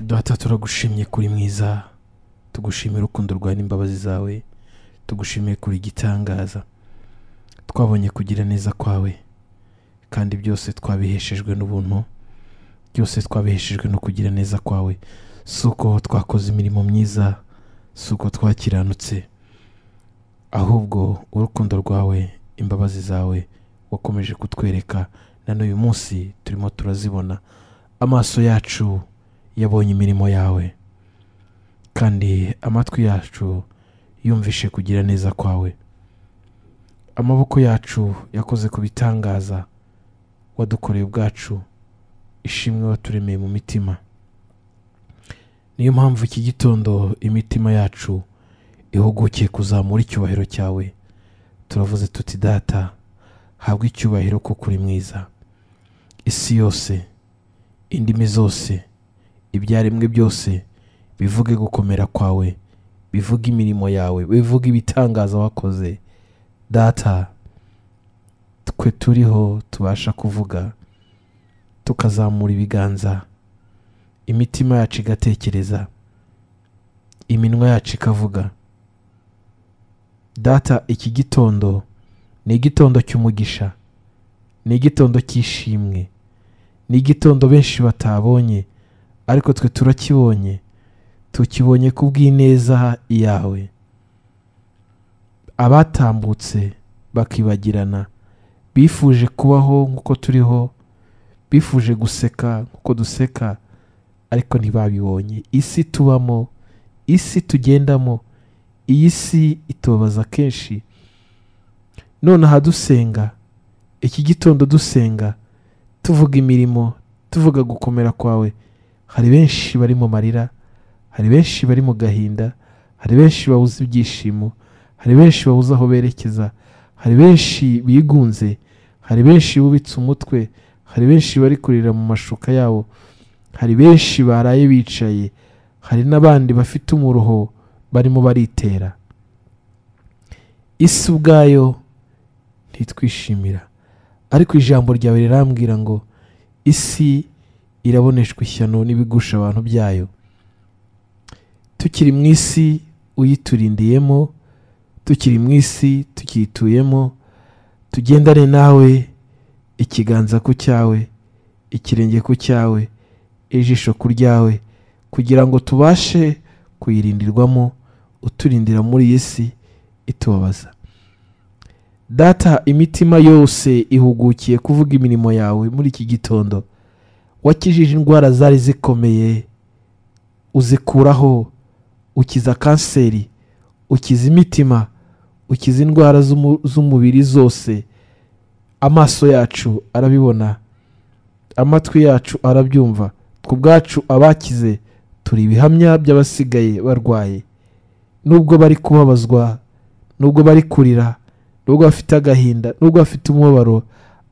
data turagushimye kuri mwiza tugushimira urukundo rwawe n'imbabazi zawe tugushimiye kuri igitangaza twabonye kugira neza kwawe kandi byose twabiheshejwe n'ubuntu byose twabiheshejwe no kugira neza kwawe si uko twakoze imirimo myiza si uko twakiranutse ahubwo urukundo rwawe imbabazi zawe wakomeje kutwereka na n'uyu munsi turimo turazibona amaso yacu yabonye imirimo yawe kandi amatwi yacu yumvishe kugira neza kwawe amaboko yacu yakoze ku bitangaza wadukoreye ubwacu ishimwe waturemeye mu mitima niyo mpamvu iki gitondo imitima yacu ihugukiye kuzamura icyubahiro cyawe turavuze tuti data habwe icyubahiro kuko uri mwiza isi yose indimi zose ibyaremwe byose bivuge gukomera kwawe bivuge imirimo yawe bivuge ibitangaza wakoze data twe turiho tubasha kuvuga tukazamura ibiganza imitima yacu igatekereza iminwa yacu ikavuga data iki gitondo ni igitondo cy'umugisha ni igitondo cy'ishimwe ni igitondo benshi batabonye ariko twe turakibonye tukibonye ku bw'ineza yawe abatambutse bakibagirana bifuje kubaho nk'uko turiho bifuje guseka nk'uko duseka ariko ntibabibonye isi tubamo isi tugendamo iyi si itubabaza kenshi none aha dusenga iki gitondo dusenga tuvuga imirimo tuvuga gukomera kwawe hari benshi bari mu marira hari benshi bari mu gahinda hari benshi babuze ibyishimo hari benshi babuze aho berekeza hari benshi bigunze hari benshi bubitse umutwe hari benshi bari kurira mu mashuka yabo hari benshi baraye bicaye hari n'abandi bafite umuruho barimo baritera isi ubwayo ntitwishimira ariko ijambo ryawe rirambwira ngo isi iraboneshwa ishyano n'ibigusha abantu byayo tukiri mu isi uyiturindiyemo tukiri mu isi tukiyituyemo tugendane nawe ikiganza ku cyawe ikirenge ku cyawe ijisho ku ryawe kugira ngo tubashe kuyirindirwamo uturindira muri iyi si itubabaza data imitima yose ihugukiye kuvuga imirimo yawe muri iki gitondo wakijije indwara zari zikomeye uzikuraho ukiza kanseri ukiza imitima ukiza indwara z'umubiri zose amaso yacu arabibona amatwi yacu arabyumva ku bwacu abakize turi ibihamya by'abasigaye barwaye nubwo bari kubabazwa nubwo bari kurira nubwo bafite agahinda nubwo bafite umubabaro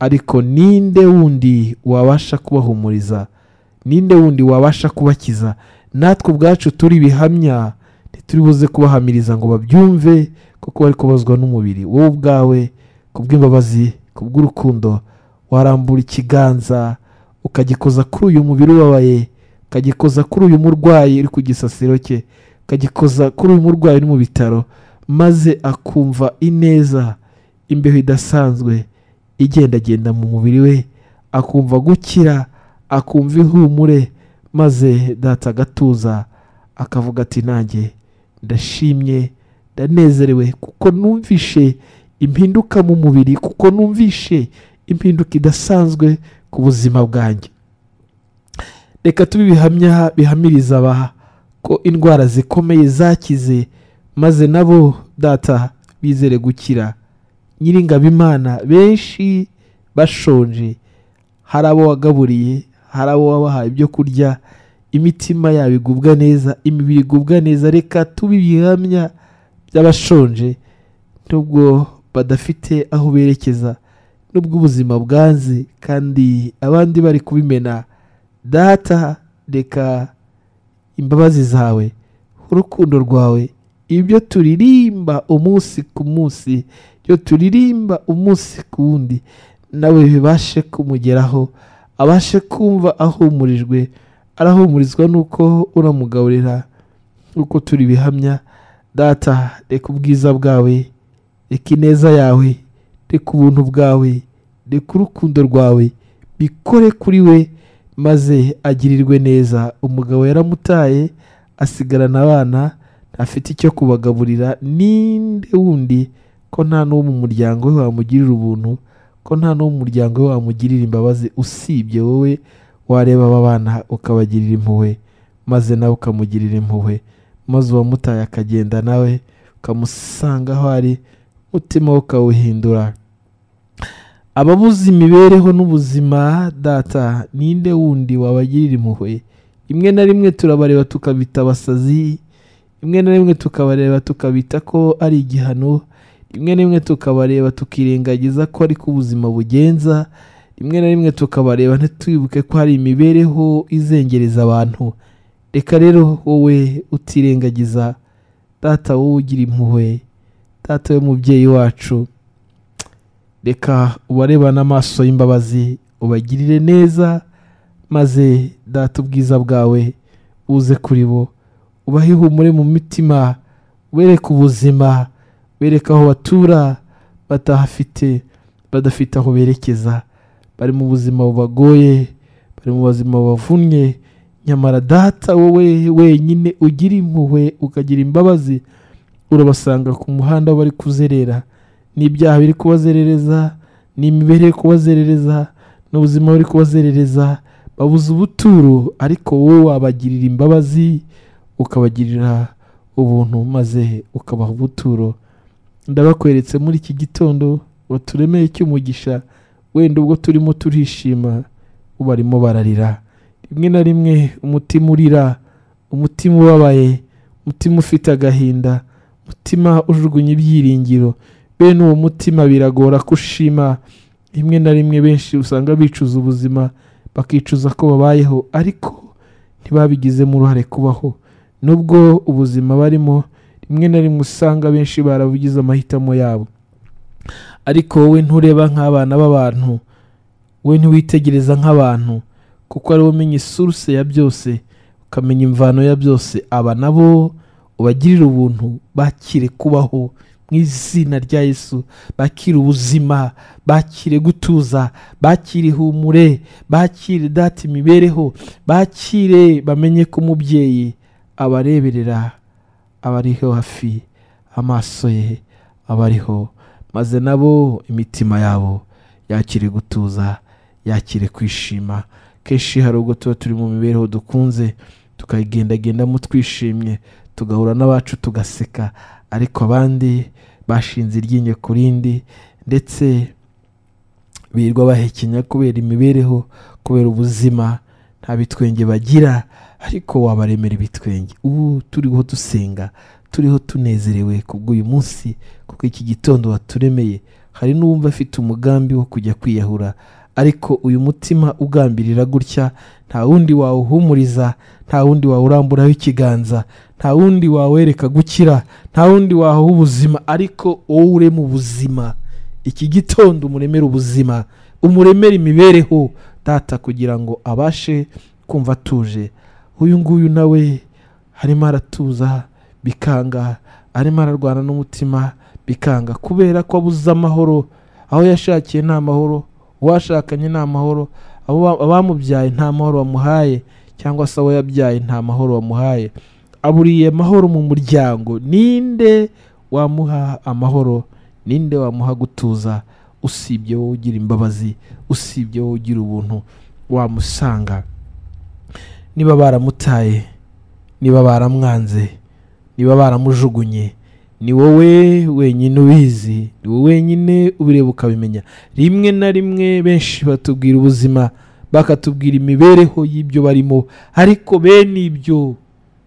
ariko ninde wundi wabasha kubahumuriza ninde wundi wabasha kubakiza natwe ubwacu turi ibihamya ntituribuze kubahamiriza ngo babyumve kuko bari kubazwa n'umubiri wowe ubwawe ku bw'imbabazi ku bw'urukundo warambura ikiganza ukagikoza kuri uyu mubiri ubabaye ukagikoza kuri uyu murwayi uri ku gisasiro cye ukagikoza kuri uyu murwayi uri mu bitaro maze akumva ineza imbeho idasanzwe igendagenda mu mubiri we akumva gukira akumva ihumure maze data agatuza akavuga ati nanjye ndashimye ndanezerewe kuko numvishe impinduka mu mubiri kuko numvishe impinduka idasanzwe ku buzima bwanjye reka tube ibihamya bihamiriza aba ko indwara zikomeye zakize maze nabo data bizere gukira nyiringabimana benshi bashonje hari abo wagaburiye hari abo wabahaye ibyo kurya imitima yabo igubwa neza imibiri igubwa neza reka tube ibihamya by'abashonje nubwo badafite aho berekeza nubwo ubuzima bwanze kandi abandi bari kubimena data reka imbabazi zawe urukundo rwawe ibyo turirimba umunsi ku munsi ibyo turirimba umunsi ku wundi nawe bibashe kumugeraho abashe kumva ahumurijwe arahumurizwa n'uko uramugaburira nk'uko turi bihamya data reka ubwiza bwawe reka ineza yawe reka ubuntu bwawe reka urukundo rwawe bikore kuri we maze agirirwe neza umugabo yaramutaye asigarana abana ntafite icyo kubagaburira ninde wundi ko nta n'uwo mu muryango we wamugirira ubuntu ko nta n'uwo mu muryango we wamugirira imbabazi usibye wowe wareba aba bana ukabagirira impuhwe maze nawe ukamugirira impuhwe maze uwamutaye akagenda nawe ukamusanga aho ari umutima we ukawuhindura ababuze imibereho n'ubuzima data ninde wundi wabagirira impuhwe rimwe na rimwe turabareba tukabita abasazi rimwe na rimwe tukabareba tukabita ko ari igihano rimwe na rimwe tukabareba tukirengagiza ko ariko ubuzima bugenza rimwe na rimwe tukabareba ntitwibuke ko hari imibereho izengereza abantu reka rero wowe utirengagiza data wowe ugira impuhwe data w'umubyeyi wacu reka ubareba n'amaso y'imbabazi ubagirire neza maze data ubwiza bwawe buze kuri bo ubahe ihumure mu mitima ubereke ubuzima bereke aho batura batahafite badafite aho berekeza bari mu buzima bubagoye bari mu buzima bubavunnye nyamara data wowe wenyine ugira impuhwe ukagira imbabazi urabasanga ku muhanda bari kuzerera n'ibyaha biri kubazerereza n'imibereho iri kubazerereza n'ubuzima buri kubazerereza babuze ubuturo ariko wowe wabagirira imbabazi ukabagirira ubuntu maze ukabaha ubuturo ndabakweretse muri iki gitondo waturemeye cy'umugisha wenda ubwo turimo turishima barimo bararira rimwe na rimwe umutima urira umutima ubabaye umutima ufite agahinda umutima ujugunya ibyiringiro bene uwo mutima biragora ko ushima rimwe na rimwe benshi usanga bicuza ubuzima bakicuza ko babayeho ariko ntibabigizemo uruhare kubaho nubwo ubuzima barimo rimwe na rimwe usanga abenshi barabugize amahitamo yabo ariko wowe ntureba nk'abana b'abantu wowe ntiwitegereza nk'abantu kuko ariwe umenya isuruse ya byose ukamenya imvano ya byose aba nabo ubagirira ubuntu bakire kubaho mu izina rya Yesu bakire ubuzima bakire gutuza bakire ihumure bakire data imibereho bakire bamenye ko umubyeyi abareberera aba ariho hafi amaso ye aba ariho maze nabo imitima yabo yakire gutuza yakire kwishima kenshi hari ubwo tuba turi mu mibereho dukunze tukayigendagendamo twishimye tugahura n'abacu tugaseka ariko abandi bashinze iryinyo ku rindi ndetse birirwa bahekenya kubera imibereho kubera ubuzima nta bitwenge bagira ariko wabaremera ibitwenge ubu turiho dusenga turiho tunezerewe kubw'uyu munsi kuko iki gitondo waturemeye hari n'uwumva afite umugambi wo kujya kwiyahura ariko uyu mutima ugambirira gutya nta wundi wawuhumuriza nta wundi wawuramburaho ikiganza nta wundi wawereka gukira nta wundi waha ubuzima ariko wowe urema ubuzima iki gitondo umuremera ubuzima umuremera imibereho data kugira ngo abashe kumva atuje uyu nguyu nawe arimo aratuza bikanga arimo ararwana n'umutima bikanga kubera ko abuze amahoro aho yashakiye nta mahoro uwashakanye nta mahoro abamubyaye nta mahoro bamuhaye cyangwa se abo yabyaye nta mahoro bamuhaye aburiye amahoro mu muryango ninde wamuha amahoro ninde wamuha gutuza usibye wowe ugira imbabazi usibye wowe ugira ubuntu wamusanga niba baramutaye niba baramwanze niba baramujugunye ni wowe wenyine ubizi ni wowe wenyine ubireba ukabimenya rimwe na rimwe benshi batubwira ubuzima bakatubwira imibereho y'ibyo barimo ariko bene ibyo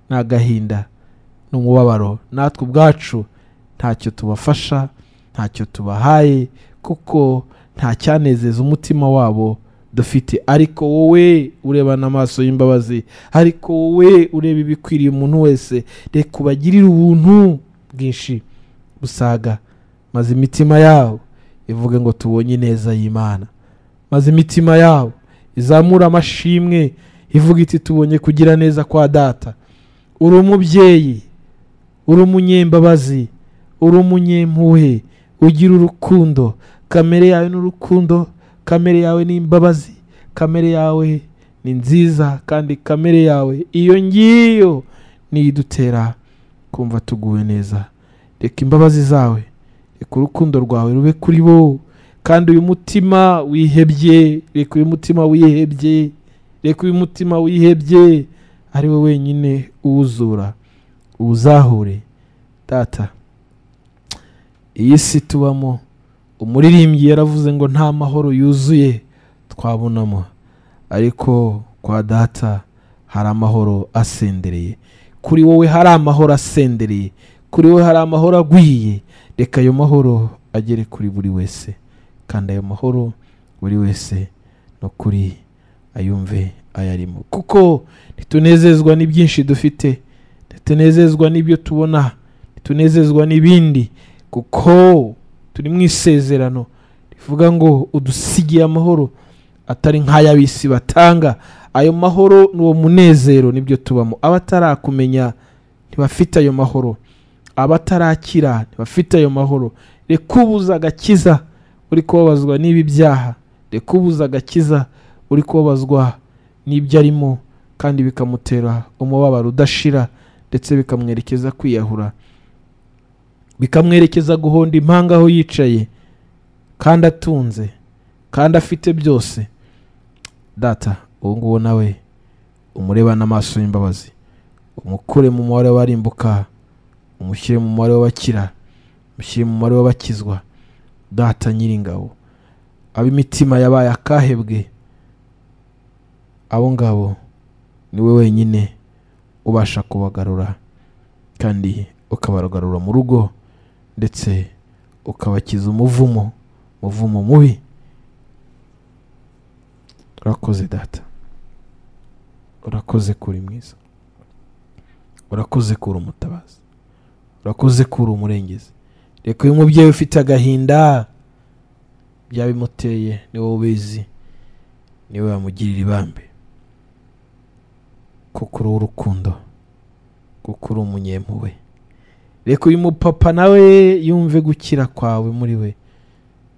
ni agahinda ni umubabaro natwe ubwacu ntacyo tubafasha ntacyo tubahaye kuko nta cyanezeza umutima wabo dufite ariko wowe urebana amaso y'imbabazi ariko wowe ureba ibikwiriye umuntu wese reka ubagirire ubuntu bwinshi busaga maze imitima yawo ivuge ngo tubonye neza y'imana maze imitima yawo izamure amashimwe ivuga iti tubonye kugira neza kwa data uri umubyeyi uri umunyembabazi uri umunyempuhe ugira urukundo kamere yawe ni urukundo kamere yawe ni imbabazi kamere yawe ni nziza kandi kamere yawe iyo ngiyo niyo idutera kumva tuguwe neza reka imbabazi zawe reka urukundo rwawe rube kuri bo kandi uyu mutima wihebye reka uyu mutima wihebye reka uyu mutima wihebye ari we wenyine uwuzura uwuzahure data iyi si tubamo umuririmbyi yaravuze ngo nta mahoro yuzuye twabonamo ariko kwa data hari amahoro asendereye kuri wowe hari amahoro asendereye kuri wowe hari amahoro agwiye reka ayo mahoro agere kuri buri wese kandi ayo mahoro buri wese no kuri ayumve ayarimo kuko ntitunezezwa n'ibyinshi dufite ntitunezezwa n'ibyo tubona ntitunezezwa n'ibindi kuko turi mu isezerano rivuga ngo udusigiye amahoro atari nk'ay'abisi batanga ayo mahoro ni uwo munezero nibyo tubamo abatarakumenya ntibafite ayo mahoro abatarakira ntibafite ayo mahoro reka ubuze agakiza uri kubabazwa n'ibi byaha reka ubuze agakiza uri kubabazwa n'ibyo arimo kandi bikamutera umubabaro udashira ndetse bikamwerekeza kwiyahura bikamwerekeza guhonda impanga aho yicaye kandi atunze kandi afite byose data uwo nguwo nawe umurebane amaso y'imbabazi umukure mu mubare w'abarimbuka umushyire mu mubare w'abakira umushyire mu mubare w'abakizwa data nyiringabo ab'imitima yabaye akahebwe abo ngabo ni we wenyine ubasha kubagarura kandi ukabagarura mu rugo ndetse ukabakiza umuvumo umuvumo mubi urakoze data urakoze kuri mwiza urakoze kuri umutabazi urakoze kuri umurengezi reka uyu mubyeyi ufite agahinda byabimuteye ni wowe ubizi niwe wamugirira ibambe kuko uri urukundo kuko uri umunyempuwe reka uyu mupapa nawe yumve gukira kwawe muri we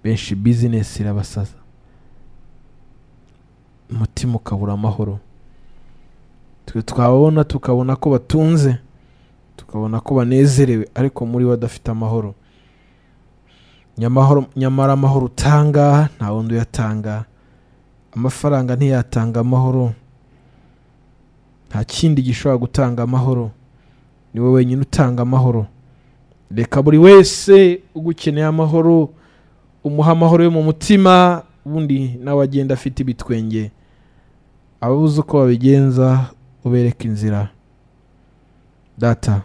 benshi bizinesi irabasaza umutima ukabura amahoro twe twababona tukabona ko batunze tukabona ko banezerewe ariko muri we adafite amahoro Nyamahoro- nyamara amahoro utanga nta wundi uyatanga amafaranga ntiyatanga amahoro nta kindi gishobora gutanga amahoro ni wowe wenyine utanga amahoro reka buri wese ugukeneye amahoro umuha amahoro yo mu mutima ubundi nawe agenda afite ibitwenge ababuze uko babigenza ubereka inzira data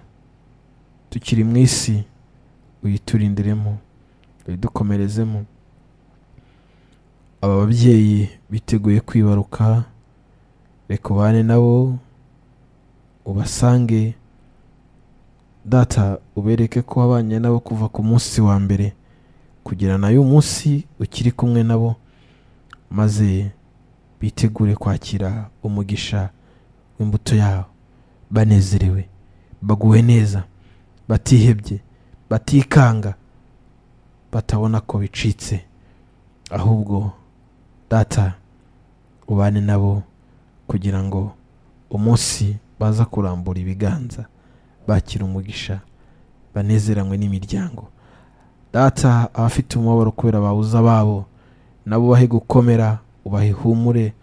tukiri mu isi uyiturindiremo uyidukomerezemo aba babyeyi biteguye kwibaruka reka ubane nabo ubasange data ubereke ko wabanye nabo kuva ku munsi wa mbere kugira na y'uyu munsi ukiri kumwe nabo maze bitegure kwakira umugisha w'imbuto yabo banezerewe baguwe neza batihebye batikanga batabona ko bicitse ahubwo data ubane nabo kugira ngo umunsi baza kurambura ibiganza bakira umugisha banezeranywe n'imiryango data abafite umubabaro kubera babuze ababo nabo bahe gukomera ubahe ihumure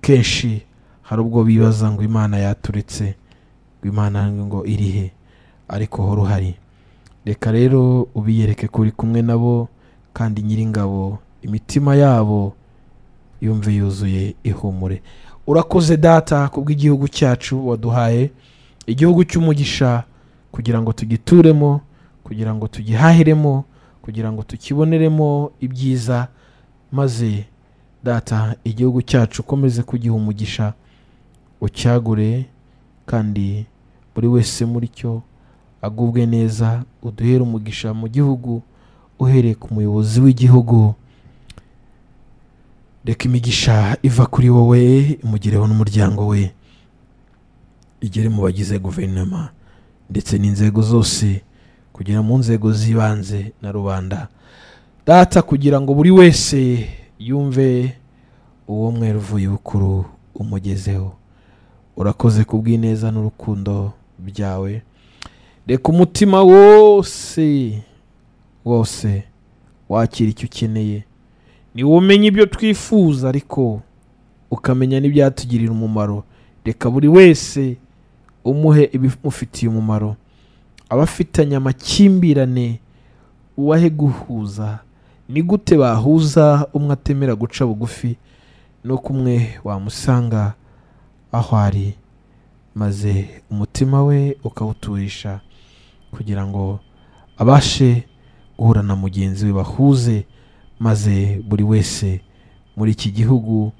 kenshi hari ubwo bibaza ngo imana yaturetse ngo imana ngo irihe ariko hora uhari reka rero ubiyereke ko uri kumwe nabo kandi nyiringabo imitima yabo yumve yuzuye ihumure urakoze data kubw'igihugu cyacu waduhaye igihugu cy'umugisha kugira ngo tugituremo kugira ngo tugihahiremo kugira ngo tukiboneremo ibyiza maze data igihugu cyacu ukomeze kugiha umugisha ucyagure kandi buri wese muri cyo agubwe neza uduhere umugisha mu gihugu uhereye ku muyobozi w'igihugu reka imigisha iva kuri wowe imugereho n'umuryango we igere mu bagize guverinoma ndetse n'inzego zose kugera mu nzego z'ibanze na rubanda data kugira ngo buri wese yumve uwo mwera uvuye bukuru umugezeho urakoze ku bw'ineza n'urukundo byawe reka umutima wose wose wakira icyo ukeneye niwo umenya ibyo twifuza ariko ukamenya n'ibyatugirira umumaro reka buri wese umuhe ibimufitiye umumaro abafitanye amakimbirane uwahe guhuza ni gute bahuza umwe atemera guca bugufi no kumwe wamusanga aho ari maze umutima we ukawuturisha kugira ngo abashe guhura na mugenzi we bahuze maze buri wese muri iki gihugu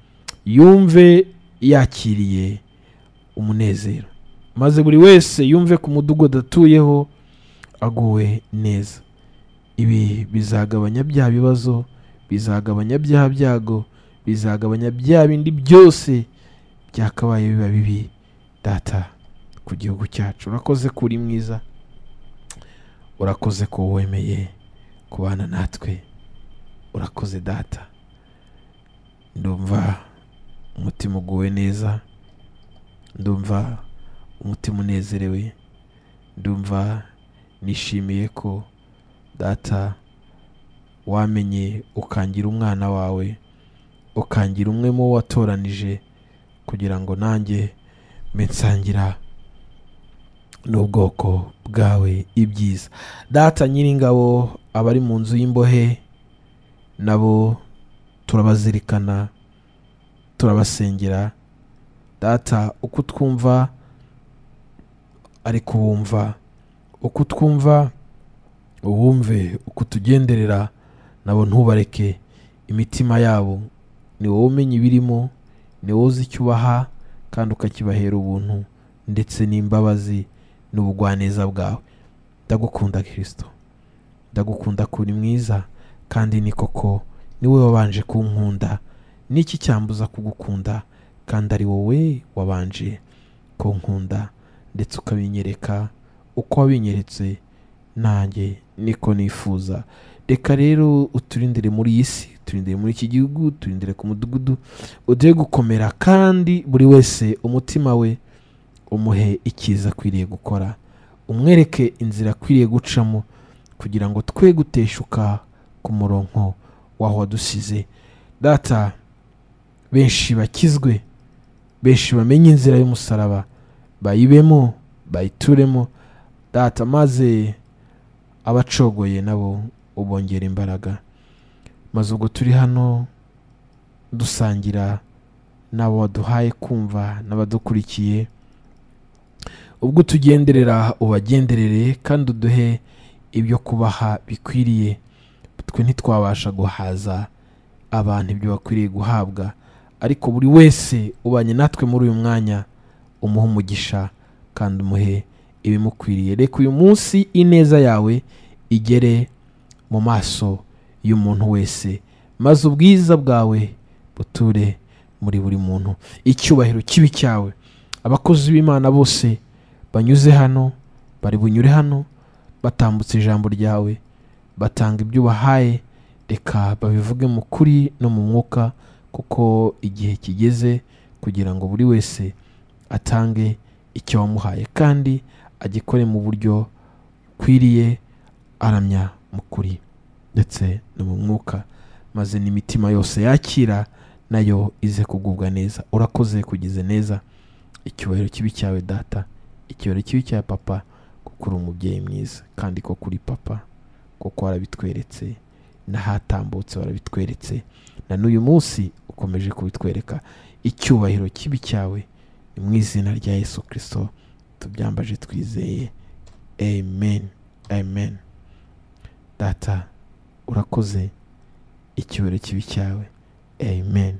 yumve yakiriye umunezero maze buri wese yumve ku mudugudu atuyeho aguwe neza ibi bizagabanya bya bibazo bizagabanya bya byago bizagabanya bya bindi byose byakabaye biba bibi data ku gihugu cyacu urakoze ko uri mwiza urakoze ko wemeye kubana natwe urakoze data ndumva umutima uguwe neza ndumva umutima unezerewe ndumva nishimiye ko data wamenye ukangira umwana wawe ukangira umwe mu wo watoranije kugira ngo nanjye mbe nsangira n'ubwoko bwawe ibyiza data nyiringabo abari mu nzu y'imbohe nabo turabazirikana turabasengera data uko twumva ari kubumva uko twumva ubumve uko tugenderera nabo ntubareke imitima yabo ni wowe umenya ibirimo ni wowe uzi icyo ubaha kandi ukakibahera ubuntu ndetse n'imbabazi n'ubugwaneza bwawe ndagukunda kirisito ndagukunda kuri mwiza kandi ni koko niwe wabanje kunkunda n'iki cyambuza kugukunda kandi ari wowe wabanje kunkunda ndetse ukabinyereka uko wabinyeretse nanjye niko nifuza reka rero uturindire muri iyi si uturindire muri iki gihugu uturindire ku mudugudu ugiye gukomera kandi buri wese umutima we umuhe icyiza akwiriye gukora umwereke inzira akwiriye gucamo kugira ngo twe guteshuka ku murongo w'aho wadusize data benshi bakizwe benshi bamenye inzira y'umusaraba bayibemo bayituremo data maze abacogoye nabo ubongera imbaraga maze ubwo turi hano dusangira n'abo waduhaye kumva n'abadukurikiye ubwo utugenderera ubagenderere kandi uduhe ibyo kubaha bikwiriye twe ntitwabasha guhaza abantu ibyo bakwiriye guhabwa ariko buri wese ubanye natwe muri uyu mwanya umuhe umugisha kandi umuhe ibimukwiriye reka uyu munsi ineza yawe igere mu maso y'umuntu wese maze ubwiza bwawe buture muri buri muntu icyubahiro kibi cyawe abakozi b'imana bose banyuze hano bari bunyure hano batambutse ijambo ryawe batanga ibyo ubahaye reka babivuge mu kuri no mu mwuka kuko igihe kigeze kugira ngo buri wese atange icyo wamuhaye kandi agikore mu buryo bukwiriye aramya mu kuri ndetse no mu mwuka maze n'imitima yose yakira nayo ize kugubwa neza urakoze kugize neza icyubahiro kibi cyawe data icyubahiro kibi cya papa kuko uri umubyeyi mwiza kandi ko kuri papa kuko warabitweretse n'ahatambutse warabitweretse na n'uyu munsi ukomeje kubitwereka icyubahiro kibi cyawe ni mu izina rya yesu kirisito tubyambaje twizeye amen amen data urakoze icyubahiro kibi cyawe amen